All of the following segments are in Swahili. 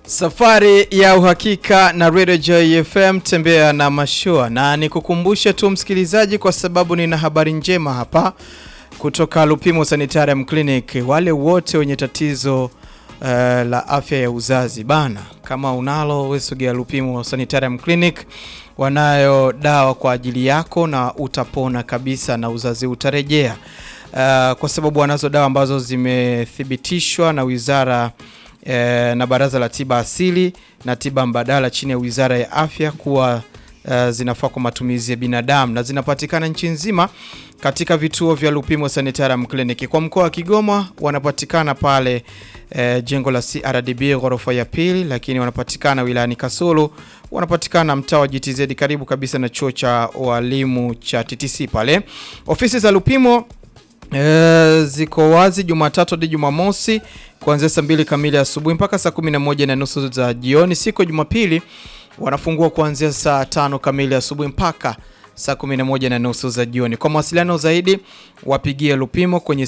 Safari ya uhakika na Radio Joy FM, tembea na mashua. Na nikukumbushe tu msikilizaji, kwa sababu nina habari njema hapa kutoka Lupimo Sanitarium Clinic. Wale wote wenye tatizo uh, la afya ya uzazi bana, kama unalo wewe, sogea Lupimo Sanitarium Clinic. Wanayo dawa kwa ajili yako na utapona kabisa na uzazi utarejea. Uh, kwa sababu wanazo dawa ambazo zimethibitishwa na wizara eh, na Baraza la Tiba Asili na Tiba Mbadala chini ya Wizara ya Afya kuwa uh, zinafaa kwa matumizi ya binadamu na zinapatikana nchi nzima katika vituo vya Lupimo Sanitarium Clinic. Kwa mkoa wa Kigoma wanapatikana pale eh, jengo la CRDB ghorofa ya pili, lakini wanapatikana wilayani Kasulu, wanapatikana mtaa wa GTZ karibu kabisa na chuo cha walimu cha TTC pale. Ofisi za Lupimo E, ziko wazi Jumatatu hadi Jumamosi kuanzia saa mbili kamili asubuhi mpaka saa kumi na moja na nusu za jioni. Siku ya Jumapili wanafungua kuanzia saa tano kamili asubuhi mpaka saa kumi na moja na nusu za jioni. Kwa mawasiliano zaidi wapigie Lupimo kwenye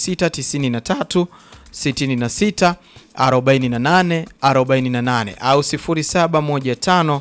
0693 66 48 48 au 0715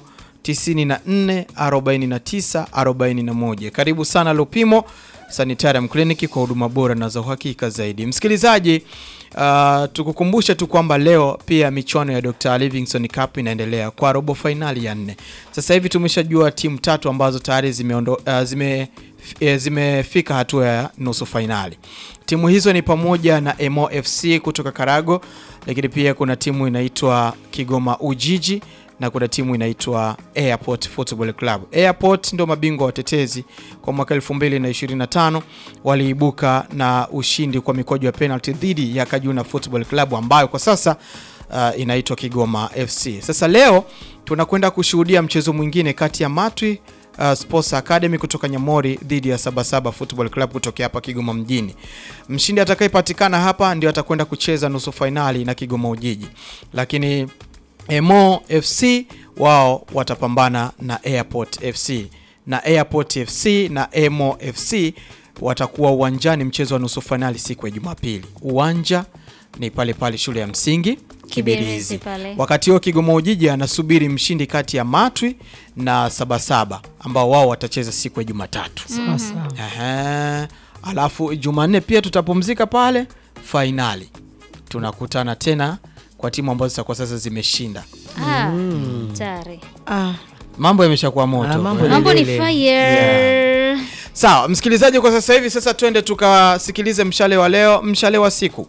94 49 41. Karibu sana Lupimo Sanitarium Clinic kwa huduma bora na za uhakika zaidi. Msikilizaji, uh, tukukumbushe tu kwamba leo pia michuano ya Dr. Livingstone Cup inaendelea kwa robo fainali ya nne. Sasa hivi tumeshajua timu tatu ambazo tayari zimeondo, uh, zime e, zimefika hatua ya nusu fainali. Timu hizo ni pamoja na Emo FC kutoka Karago, lakini pia kuna timu inaitwa Kigoma Ujiji na kuna timu inaitwa Airport Football Club. Airport ndio mabingwa watetezi kwa mwaka 2025 waliibuka na ushindi kwa mikwaju ya penalty dhidi ya Kajuna Football Club ambayo kwa sasa uh, inaitwa Kigoma FC. Sasa leo tunakwenda kushuhudia mchezo mwingine kati ya Matwi uh, Sports Academy kutoka Nyamori dhidi ya Sabasaba Football Club kutoka hapa Kigoma mjini. Mshindi atakayepatikana hapa ndio atakwenda kucheza nusu fainali na Kigoma Ujiji. Lakini Emo FC wao watapambana na Airport FC na Airport FC na Emo FC watakuwa uwanjani mchezo wa nusu fainali siku ya Jumapili. Uwanja ni pale pale shule ya msingi Kibirizi. pale. Wakati huo Kigoma Ujiji anasubiri mshindi kati ya Matwi na Sabasaba ambao wao watacheza siku ya Jumatatu. Sasa Ehe. Alafu Jumanne pia tutapumzika pale fainali. Tunakutana tena kwa timu ambazo zitakuwa sasa zimeshinda. Ah, tayari. ah, Mambo yameshakuwa moto. Ah, mambo Eh. Mambo ni Ile. fire. Sawa, msikilizaji, kwa sasa hivi sasa twende tukasikilize mshale wa leo, mshale wa siku.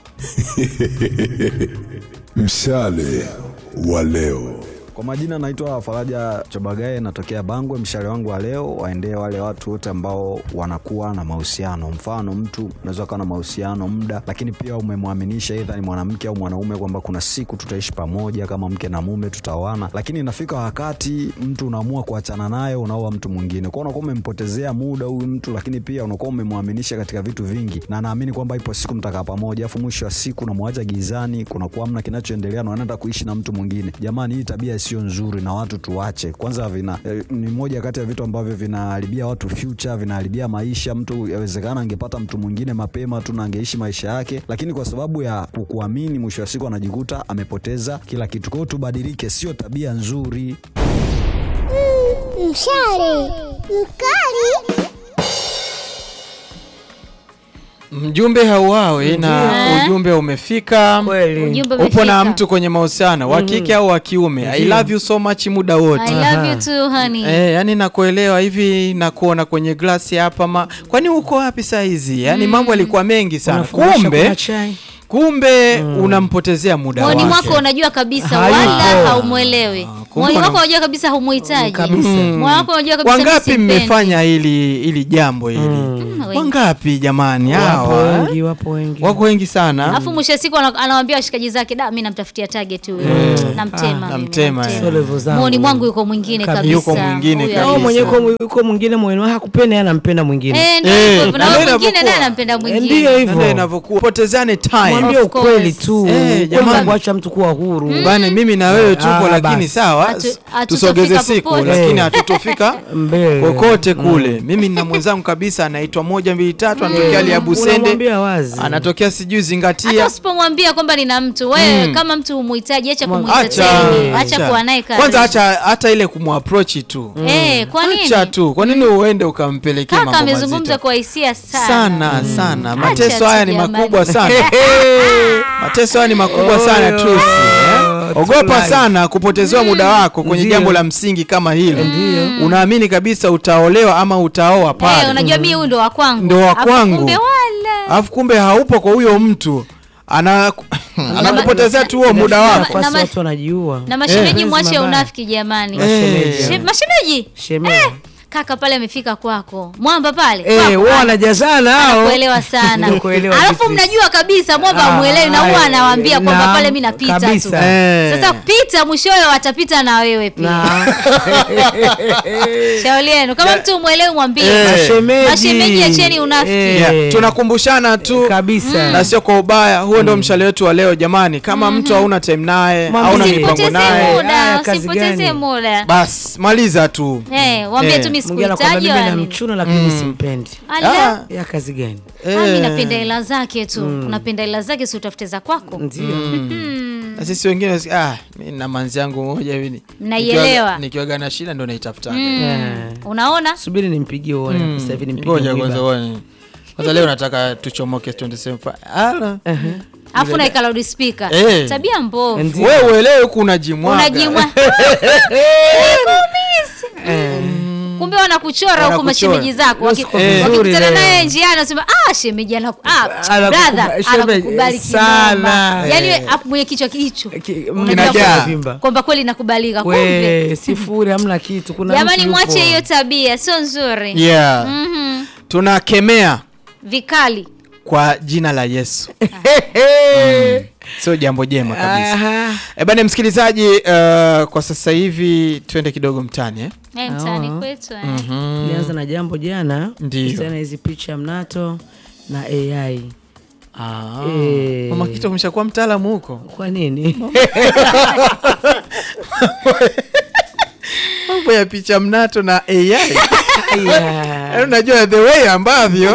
Mshale wa leo. Kwa majina naitwa Faraja Chobagae, natokea Bangwe. Mshale wangu wa leo waendee wale watu wote ambao wanakuwa na mahusiano. Mfano, mtu unaweza kuwa na mahusiano muda, lakini pia umemwaminisha aidha ni mwanamke au mwanaume kwamba kuna siku tutaishi pamoja kama mke na mume, tutaoana, lakini inafika wakati mtu unaamua kuachana naye, unaoa mtu mwingine. Kwa hiyo unakuwa umempotezea muda huyu mtu, lakini pia unakuwa umemwaminisha katika vitu vingi, na naamini kwamba ipo siku mtakaa pamoja, afu mwisho wa siku unamwacha gizani, kunakuwa hamna kinachoendelea na unaenda kuishi na mtu mwingine. Jamani, hii tabia sio nzuri na watu tuache kwanza. Vina eh, ni moja kati ya vitu ambavyo vinaharibia watu future, vinaharibia maisha. Mtu yawezekana angepata mtu mwingine mapema tu na angeishi maisha yake, lakini kwa sababu ya kukuamini, mwisho wa siku anajikuta amepoteza kila kitu. Kwa hiyo tubadilike, sio tabia nzuri. Mshale mkali Mjumbe hauawi na Ndiyo. ujumbe umefika. kweli Ujumbe Upo na umefika. mtu kwenye mahusiano wa kike au wa kiume. I love you so much muda I wote. love you too honey. Eh, yani nakuelewa hivi nakuona kwenye glasi hapa ma... kwani uko wapi saa hizi? Yani mambo yalikuwa mengi sana. Unafundisha Kumbe kuna chai. kumbe unampotezea muda Moyoni wake. mwako unajua kabisa Hayupo. wala haumwelewi. kumbe Moyoni una- mwako unajua kabisa humuhitaji. Kabisa. Moyoni wako unajua kabisa mimi Wangapi simpendi. mmefanya hili hili jambo hili? Mm, wengi. Wangapi jamani wapo hawa? wengi wapo wengi Wako wengi sana. Alafu mwisho wa siku ana- anawaambia washikaji zake, da, mimi namtafutia target huyo. Namtema. mimi, namtema, sio level zangu Moyoni mwangu yuko mwingine Kabisa. kabisa. Yuko mwingine Huyu kabisa. au ali- mwenyewe uko- uko mwingine moyoni wake hakupenda yeye anampenda mwingine Eh, ndio Eh, hivyo. Na ndio huyo mwingine inavyokuwa. naye anampenda Eh, mwingine. ndiyo hivyo Ndio inavyokuwa. Potezane time. mwambie Of course. ukweli tu Eh, Ukweli jamani. kuacha mtu kuwa huru Bana mimi na wewe tupo Ah, lakini basi. sawa sawa Hatu- hatutofika tusogeze siku popote. lakini hatutofika Mbele. kokote kule mimi nina mwenzangu kabisa anaitwa moja mbili tatu anatokea Liabusende Unamwambia wazi. anatokea sijui hata zingatia usipomwambia kwamba nina mtu wewe kama mtu humuhitaji acha Mwa- kumuita acha tena acha kuwa naye karibu. kwanza acha hata ile kumapproach tu eh kwa nini acha tu kwa nini uende ukampelekea kaka mambo amezungumza mazito kwa hisia sana, sana sana mateso tu haya ni jamani. makubwa sana mateso haya ni makubwa sana Oyo, truth eh? ogopa tulai. sana kupotezewa muda wako kwenye Ndiyo. jambo la msingi kama hilo unaamini kabisa utaolewa ama utaoa eh, pale unajua mimi huyu ndo wa kwangu Ndo wa Alafu kwangu. kumbe wala alafu kumbe haupo kwa huyo mtu ana anakupotezea tu huo muda wako Nafasi Na ma- watu wanajiua. na mashemeji Eh. mwache Mabaya. unafiki jamani Mashemeji. She- mashemeji Shemeji. kaka pale amefika kwako mwamba pale Eh, kwako, wao ana- wanajazana hao. anakuelewa sana Ndio kuelewa alafu vitu. mnajua kabisa mwamba Ah, amwelewi na huwa ah, anawaambia kwamba na- pale mi napita tu kabisa. Eh. sasa pita mwishowe watapita na wewe pia Na shauri yenu kama mtu umwelewi mwambie Eh. mashemeji. Mashemeji, acheni unafiki. Eh, yeah. tunakumbushana tu kabisa. na sio kwa ubaya huo ndio mshale wetu wa leo jamani kama mtu hauna time naye Mwambie. hauna mipango usipoteze naye Haya, muda kazi usipoteze gani? muda basi maliza tu Eh, waambie Eh. tu mi Mwingine anakwambia sikuhitaji mimi wala na nini. mchuna lakini simpendi. Ala. Ah, Ya kazi gani? Ah, mi eh. napenda hela zake tu unapenda hela zake si utafute za kwako Ndio. na sisi wengine wasi- ah, mi na manzi yangu moja hivi ni- Mnaielewa. nikiwaga- nikiwaga na shida ndo naitafutaga Eh. unaona Subiri nimpigie uone. Sasa hivi nimpigie. ngoja mwiba. kwanza uone. kwanza leo nataka tuchomoke 27 Ala. alafu naika loud speaker Eh. tabia mbovu Ndio. wewe uelewe huku unajimwaga unajimwa kumbe wanakuchora huku Wanakuchora. mashemeji zako Waki- Usiku vizuri wakikutana leo. naye njiani anasema ah shemeji anaku ah Anakukuba- brother shemeji, anakukubali sana. kinoma yani Eh. we- hapo mwenye kichwa hicho Ki- Unajua Kinajaa. kwamba- Vimba. kwamba kweli nakubalika kumbe We, sifuri hamna kitu. Kuna jamani mtu yupo. mwache hiyo tabia sio nzuri yeah. Mhm. tunakemea vikali kwa jina la yesu sio jambo jema kabisa Aha. e bana msikilizaji uh, kwa sasa hivi twende kidogo mtani eh? Eh, mtaani Ah. kwetu eh. Nilianza na jambo jana Ndio. kuhusiana na hizi picha mnato na AI. ah. Eh. mama kitu umeshakuwa mtaalamu huko Kwa nini? mambo ya picha mnato na ai Aya. Yaani unajua the way ambavyo